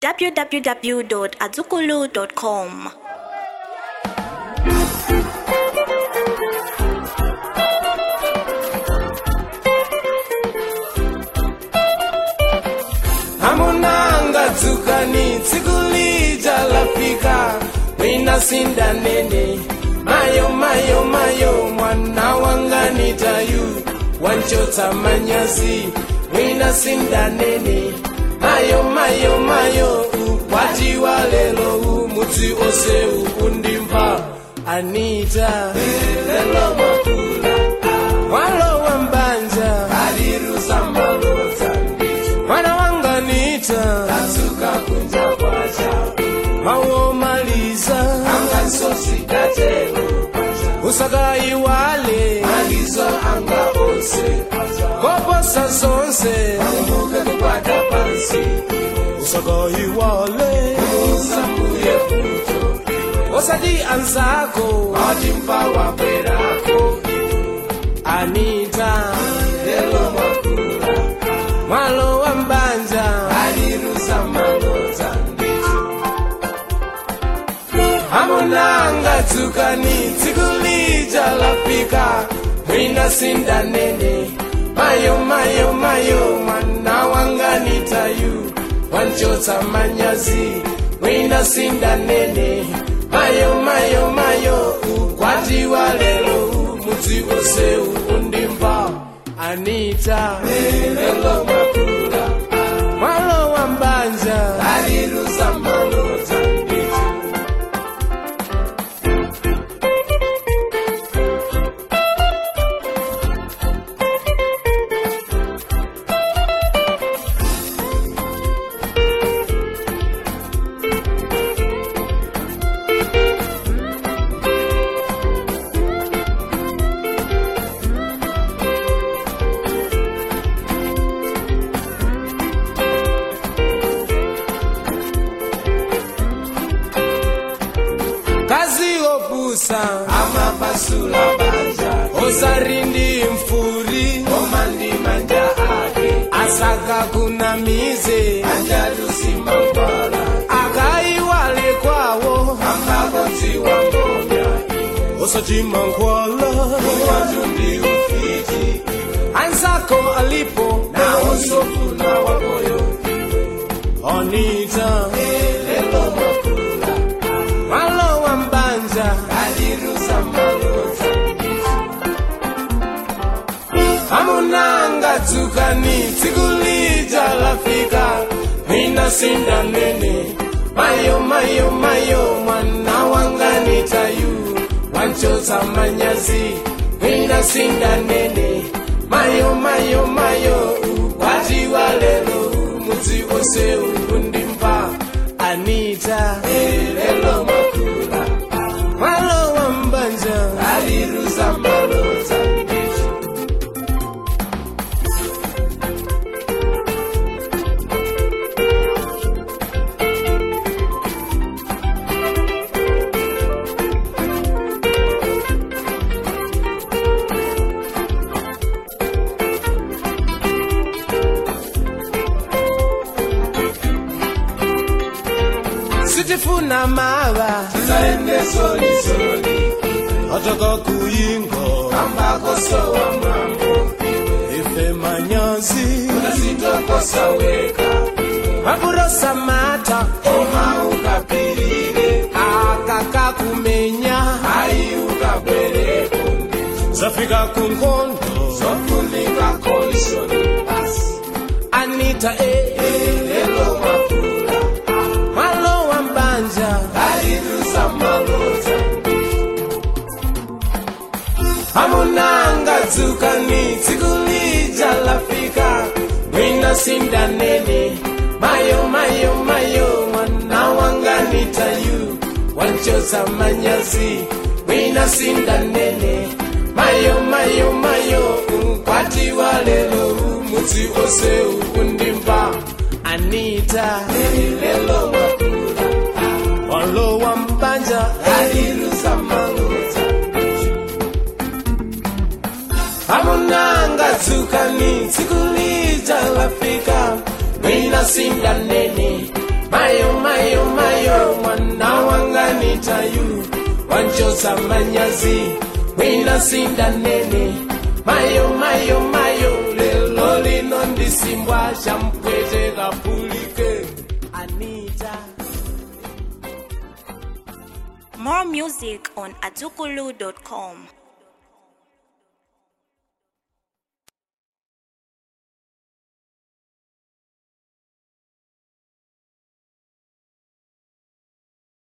www.azukulu.com. hamunanga dzukani tsiku lija lafika mwina sindanene mayo mayo mayo mwana wanga nitayu wanchotsa manyazi mwina sindanene mayo mayo mayo ukwati wa lelo umudzi ose ukundimva anita lelo makula mwalo wa mbanja alirusambalodza mwana wanga nita asuka kunja kwacha mawomaliza angasosikatelo usakaiwale alizo anga onse koposa zonse akumbuke kukwata pansi usakaiwale usambuye futo osati anzako atimpa wapwerako anita lelo makula mwalo wa mbanja aliruza malota ndicho hamunanga dzukani tsiku lija lafika mwina sindanene mayo mayo mayo mwana wanga nitayu wanchotsa manyazi mwina sindanene mayo mayo mayo ukwati wa lelo umudzi wose ukundimva anita lelo makula mwalo wa mbanja aliruza malota ndicho kazi opusa amapasula banja osarindi mfuri omandi manja ake asaka kuna mize anjalusimambala akaiwale kwawo ambakoziwa ngonya osachimankwala uwatundi ufiti ansako alipo na osofuna wamoyo onita lelo makula malo wa mbanja aliruza malota hamunanga dzukani tsiku lija lafika mina sindanene mayo mayo mayo mwana wanga nitayu wanchotsa manyazi mina sindanene mayo mayo mayo ukwati wa lelo umudzi wose ukundimva anita lelo makula mwalo wa mbanja aliruza malota ndicho sitifuna mava tizaende solisoli ataka kuyingo ambako sowa mambo ife manyazi unasitokosa weka mapurosa mata oma ukapirire akaka kumenya ai ukabwereko zafika kunkondo zofunika kolishoni basi anita e lelo makula mwalo wa mbanja aliruza malota hamunanga dzukani tsiku lija lafika mwina sindanene mayo mayo mayo mwana wanga nitayu wanchotsa manyazi mwina sindanene mayo mayo mayo ukwati wa lelo umudzi ose ukundimva anita lelo makula walo wa mbanja aliruza malota hamunanga dzukani tsiku lija lafika mwina sindanene mayo kuchosa manyazi mwina sindanene mayo mayo mayo lelo lino ndisimbwa champwete kapulike anita More music on atukulu.com.